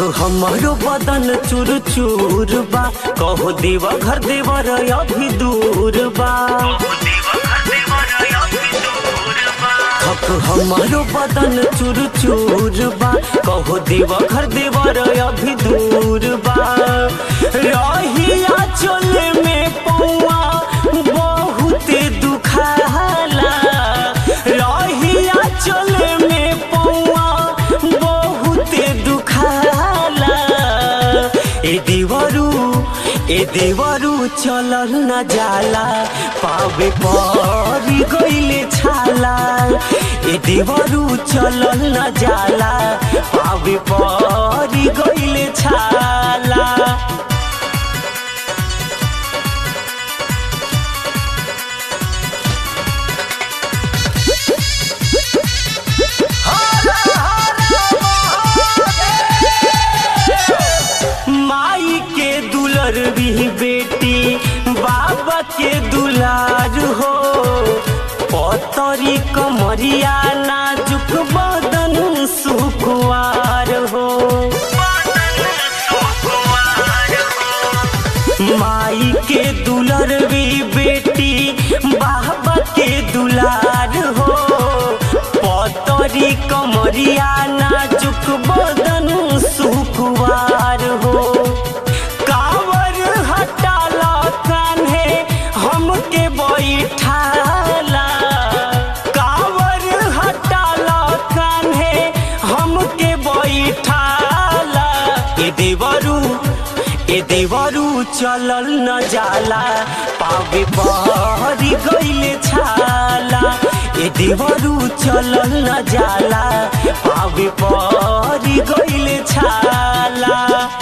हमारो बदन चूर चूर बा कहो देवा घर देवर अभी दूर बा थक हमारो बदन चूर चूर बा कहो देवा घर देवर अभी दूर बा रहिया चले में पौआ बहुते दुखाला रहिया चले में पौआ बहुते दुखाला ए देवरू ए देवरू चलल न जाला पावे परी गइले छाला ए देवरू चलल न जाला पावे परी गइले छाला माई के दुलर भी बेटी बाबा के दुलार हो पतरी कमरिया नाजुक बदन सुकुआर हो माई के दुलर भी बेटी बाबा के दुलार हो पतरी कमरिया नाजुक बदन सुकुवार हो कावर हटाला कान्हे हमके बैठाला कावर हटाला कान्हे हमके बैठाला ए देवरू ए देवरू चलल न जाला पावे पहरी गइले छाला ए देवरू चलल न जाला पावे पहरी गइले छाला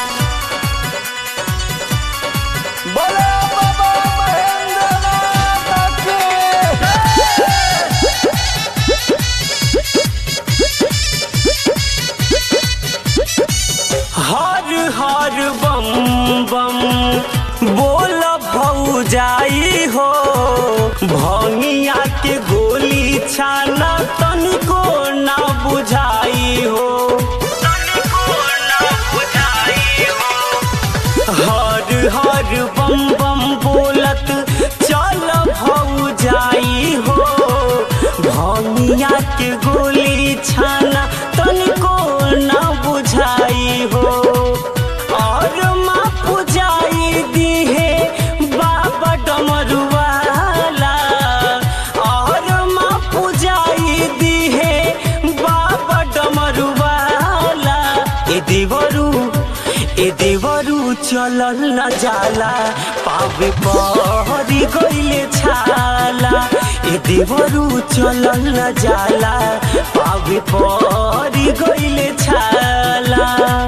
बोलो बाबा महेंद्रनाथ की हर हर बम बम बोल भौजाई हो भंगिया के गोली छाना तनिको ना बुझाई हो हर हर बम बम बोलत चल भौजाई हो भंगिया के गोली छाना तनिको ना बुझाई हो और माँ पुजाई दिहे बाबा डमरुआला और माँ पुजाई दिहे बाबा डमरुआला ए देवरू ए देवरू चलल न जाला पावे पहरी गइले छाला ए देवरू चलल न जाला पावे पहरी गइले छाला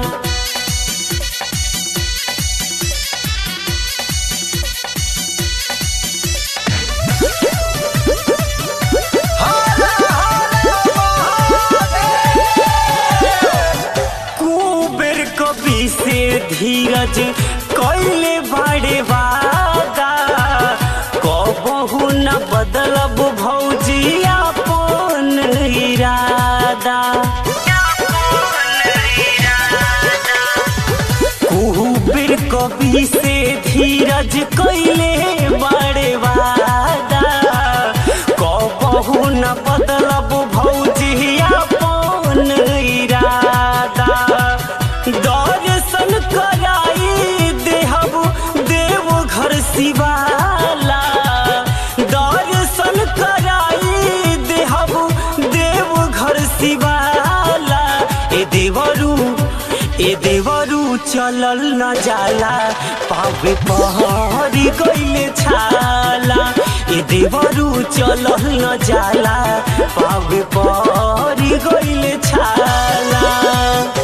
कुबेर कवि से धीरज कैले बड़े वादा कबहू न बदलब भौजी अपन इरादा कुबेर कवि से धीरज कैले बड़े वादा कबहू न बदलब भौजी अपन इरादा दर्शन कराई देहब देव घर शिवाला दर्शन कराई देहब देव घर शिवाला ए देवरू ए देवरू चलल न जाला पावे पहरी गइले छाला ए देवरू चलल न जाला पावे पहरी गइले छाला